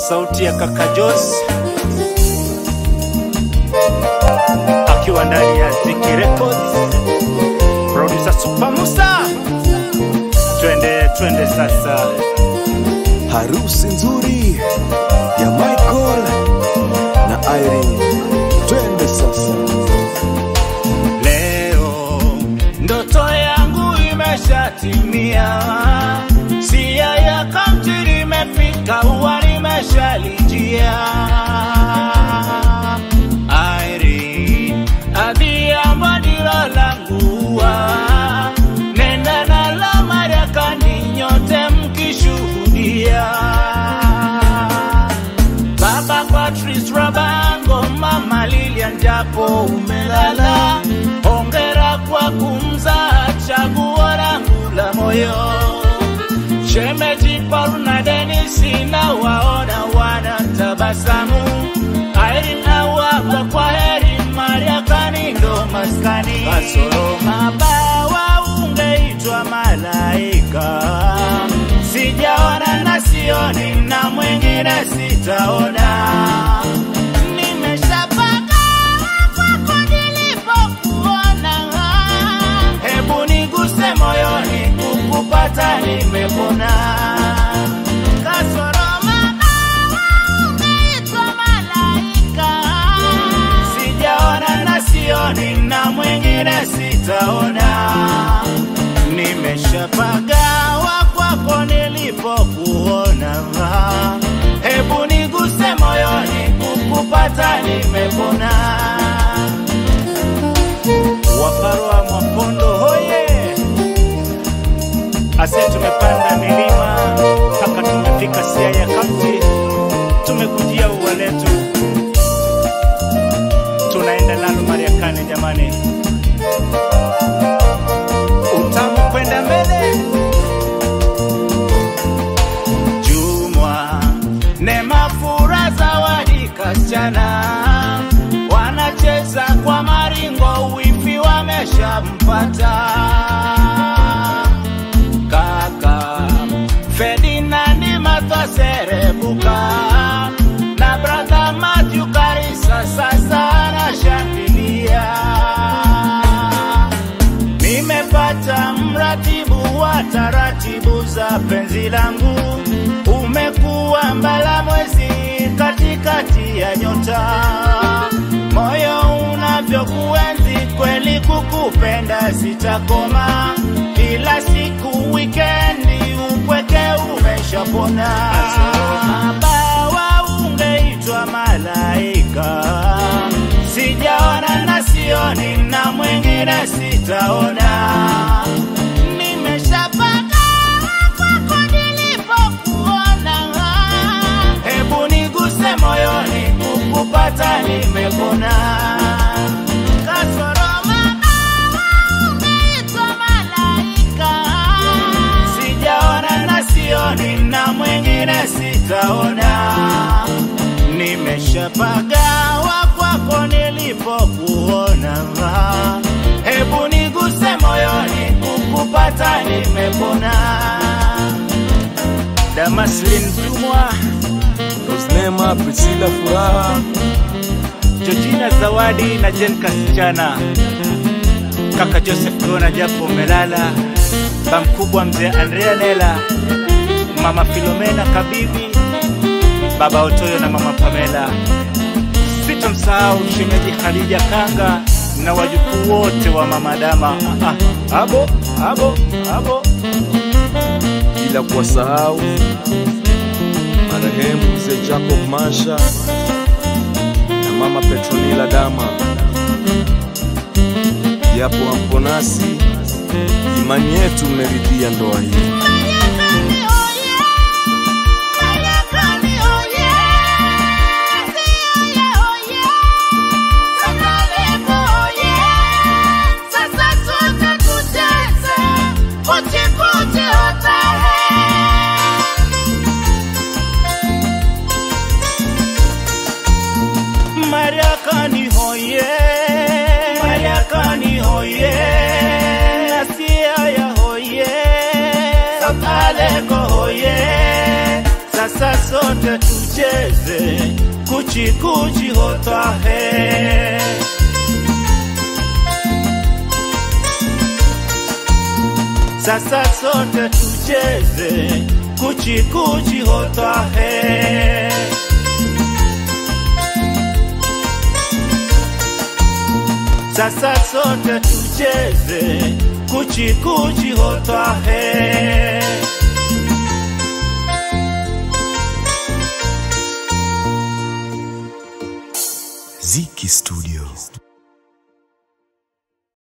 sauti ya kaka Jos akiwa ndani ya Ziki Records, producer Super Musa. Twende twende sasa, harusi nzuri ya Michael na Irene. Twende sasa, leo ndoto yangu imeshatimia, sia ya kaunti limefika, ua limeshalijia. Irene, adhiambo ndilo langu ua, nenda nalo Marekani nyote mkishuhudia. Baba Patrice Rabango, Mama Lilian japo umelala, hongera kwa kumzaa chaguo langu la moyo. Shemeji Paul na Denisi na waona wana tabasamu, Irene awapa kwa heri, Mariakani ndo maskani, kasoro mabawa ungeitwa malaika, sijaona na sioni na mwingine sitaona. Nimeshapaka kwako nilipokuona, hebu niguse moyoni, kukupata nimepona. Kasoro mabawa ungeitwa malaika, sijaona na sioni na mwingine sitaona. Nimeshapagawa kwako nilipokuona, hebu niguse moyoni, kukupata nimepona. Waparwa Mwapondo hoye, ase tumepanda milima mpaka tumefika Siaya County, tumekujia ua letu, tunaenda nalo Mariakani jamani, utamu kwenda mbele. Jumwa Neema Fura Zawadi kasichana wanacheza kwa maringo, wifi wameshampata kaka Ferdinandi Martha Serebuka na brother Matthew Karisa sasa anashangilia. Nimepata mratibu wa taratibu za penzi langu, umekuwa mbala mwezi katikati ya nyota, moyo unavyokuenzi kweli, kukupenda sitakoma, kila siku wikendi upweke umeshapona. Mabawa ungeitwa malaika, sijaona na sioni na mwingine sitaona. Nimeshapaka kwako nilipokuona, hebu niguse moyoni, kukupata nimepona. Kasoro mabawa ungeitwa malaika, sijaona na sioni na mwingine sitaona. Nimeshapagawa kwako nilipokuona, hebu niguse moyoni, kukupata nimepona. Damaslin Jumwa, Rosnema, Priscilla Furaha, Georgina Zawadi na Jen Kasichana, kaka Joseph Gona japo umelala, bamkubwa mzee Andrea Nela, mama Filomena Kabibi, baba Otoyo na mama Pamela. Sitomsahau shemeji Khadija Kanga na wajukuu wote wa mama Dama. Ah, ah, abo abo abo bila kuwasahau marehemu mzee Jacob Masha na mama Petronila Dama. Japo hampo nasi, imani yetu mmeridhia ndoa hii. Mariakani oye, Mariakani oye, Siaya oye, Sakaleko oye, sasa sote tucheze, kuchi kuchi hotahe. Mariakani hoye, Mariakani hoye, Siaya hoye, Sakaleko hoye, Sasa sote tucheze kuchi kuchi hotwa he. Sasa sote tucheze kuchi kuchi hotwa he. Sasa sote tucheze kuchi kuchi hotwa he. Ziki Studio.